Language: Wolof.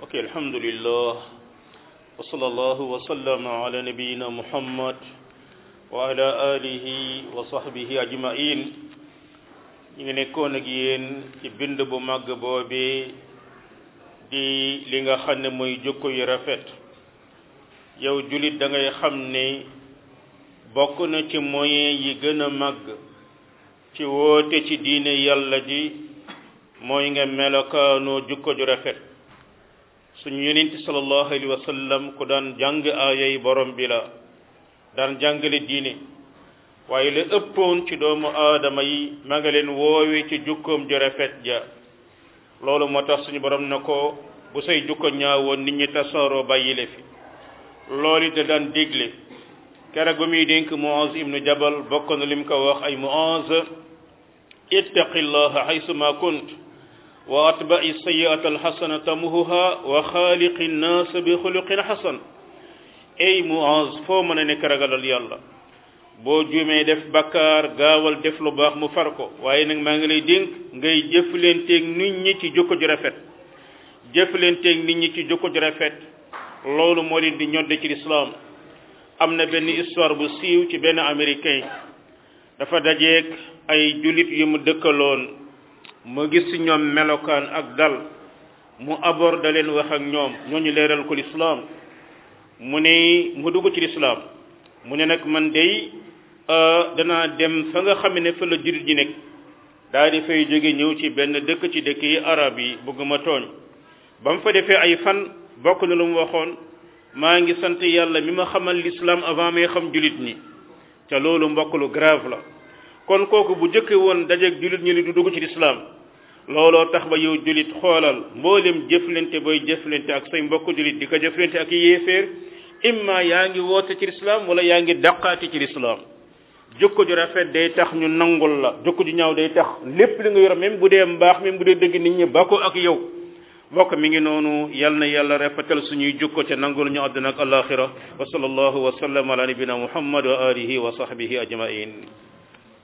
ok alhamdulillah wa sallallahu wa sallama ala nabiyina muhammad wa ala alihi wa sahbihi ajmain ñu ngi nekkoon ak yéen ci bind bu màgg boobee di li nga xam ne mooy jukko yu rafet yow julit da ngay xam ne bokk na ci moyen yi gën a màgg ci woote ci diine yàlla ji mooy nga melokaanoo jukko ju rafet suñu yonent sallallahu alayhi wa sallam ku daan jàng aayay borom bi la daan jàngale diine waaye la ëppoon ci doomu aadama yi ma nga leen woowe ci jukkoom ju rafet ja loolu moo tax suñu borom na ko bu say jukko ñaawoon nit ñi tasaaroo bàyyile fi loolu da daan digle keroog ba muy dénk Muaz ibnu Jabal bokk na lim ko wax ay Muaz ittaqillaha haysu ma kunt wa atba'i sayyi'ata alxasana tamuhuha wa xaaliqi nnaas bi xuluqin xasan ey Muaz foo mën a nekk ragalal yàlla boo juumee def bakkaar gaawal def lu baax mu far ko waaye nag maa ngi lay dénk ngay jëflanteeg nit ñi ci jukko ju rafet jëflanteeg nit ñi ci jukko ju rafet loolu moo leen di ñodde ci lislaam am na benn histoire bu siiw ci benn américain dafa dajeeg ay jullit yu mu dëkkaloon mu gis ci ñoom melokaan ak dal mu aborde leen wax ak ñoom ñooñu leeral ko lislaam mu ne mu dugg ci lislaam mu ne nag man dey danaa dem fa nga xam ne fa la jullit ñi nekk daal di fay jóge ñëw ci benn dëkk ci dëkk yi arab yi bëgguma tooñ ba mu fa defee ay fan bokk na lu mu waxoon maa ngi sant yàlla mi ma xamal l'islam avant may xam jullit ñi te loolu mbokk lu grave la kon kooku bu jëkke woon dajeeg jullit ñi ni du dugg ci l'islam looloo tax ba yow jullit xoolal mboolem jëflante booy jëflante ak say mbokk jullit di ko jëflante ak yéeféer imma yaa ngi woote ci l'islam wala yaa ngi daqaati ci l'islam jukko ju rafet day tax ñu nangul la jukko ju ñaaw day tax lépp li nga yor même bu dee mbaax même bu dee dëgg nit ñi ba ko ak yow mbokk mi ngi noonu yal na yàlla rafetal suñuy jukko te nangul ñu àdduna ak alaxira wa sallallahu wa sallam ala nabina muhammad wa alihi wa sahbihi ajmain